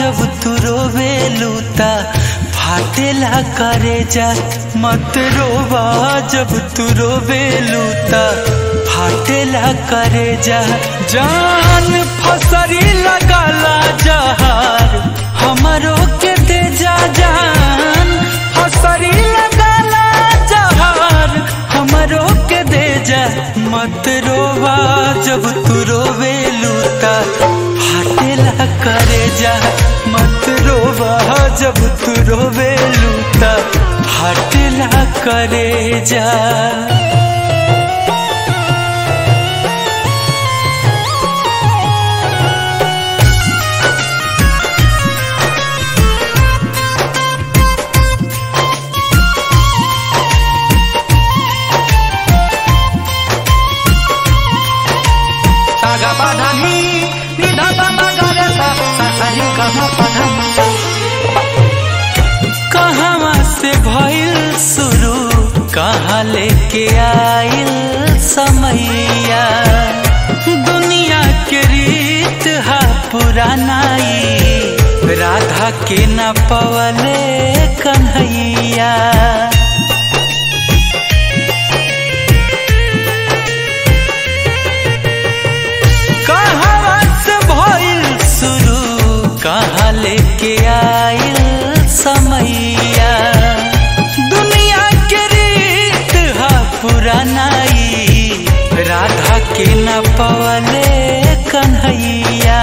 जब तू रोवे लूता फाटेला करे जा मत रोवा जब तू रोवे लूता फाटेला करे जा जान फसरी लगाला जहार हमारो के दे जा जान फसरी लगाला जहार हमारो के दे जा मत रोवा जब तू रोवे लूता फाटेला करे जा मत रोवा जब तू रोवे लूता फाटेला करे जा Saga padani, ni da da da ga re sa, sa sa ri ga ma pa da ma. कहवा से भइल शुरू कहाँ लेके आइल समैया दुनिया के रीत हा पुरानाई राधा के न पवले कन्हैया कहवा से भइल शुरू कहाँ लेके आइल समैया दुनिया के रीत हा पुरानाई राधा के न पवले कन्हैया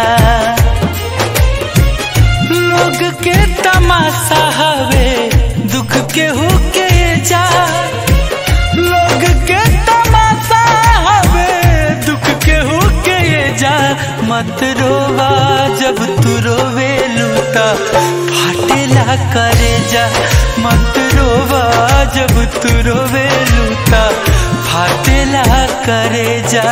लोग के तमाशा हवे दुख के हो के जा लोग के तमाशा हवे दुख के हो के जा मत रोवा जब तू रोवे लूता फाटेला करे जा मत रोवा जब तू रोवे लूता फाटेला करे जा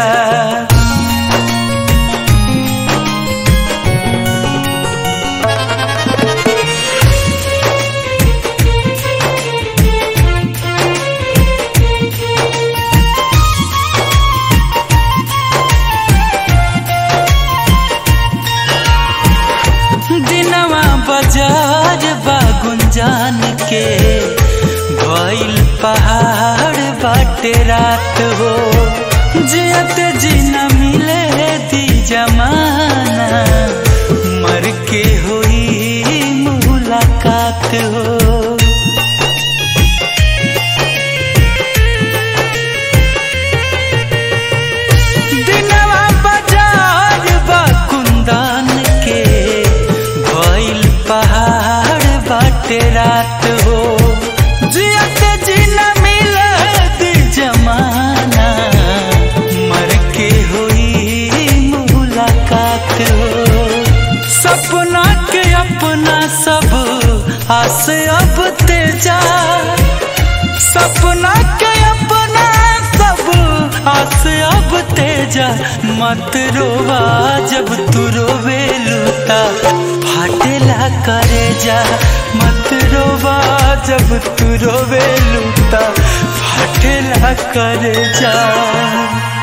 दिनवा बाजार बा गुंजान के भइल पहाड़ बाटे रात हो जियत जी न मिले दी जमाना मर के होई मुलाकात हो दिनवा बाजार बा कुंदन के भइल पहाड़ बाटे रात हो जियत जी न मिलत जमाना मर के होई मुलाकात हो सपना के अपना सब आस अब तेजा सपना के अपना सब आस अब तेजा मत रोवा जब तू रोवे लूता फाटेला करे जा मत रोवा जब तू रोवे लूता फाटेला करे जा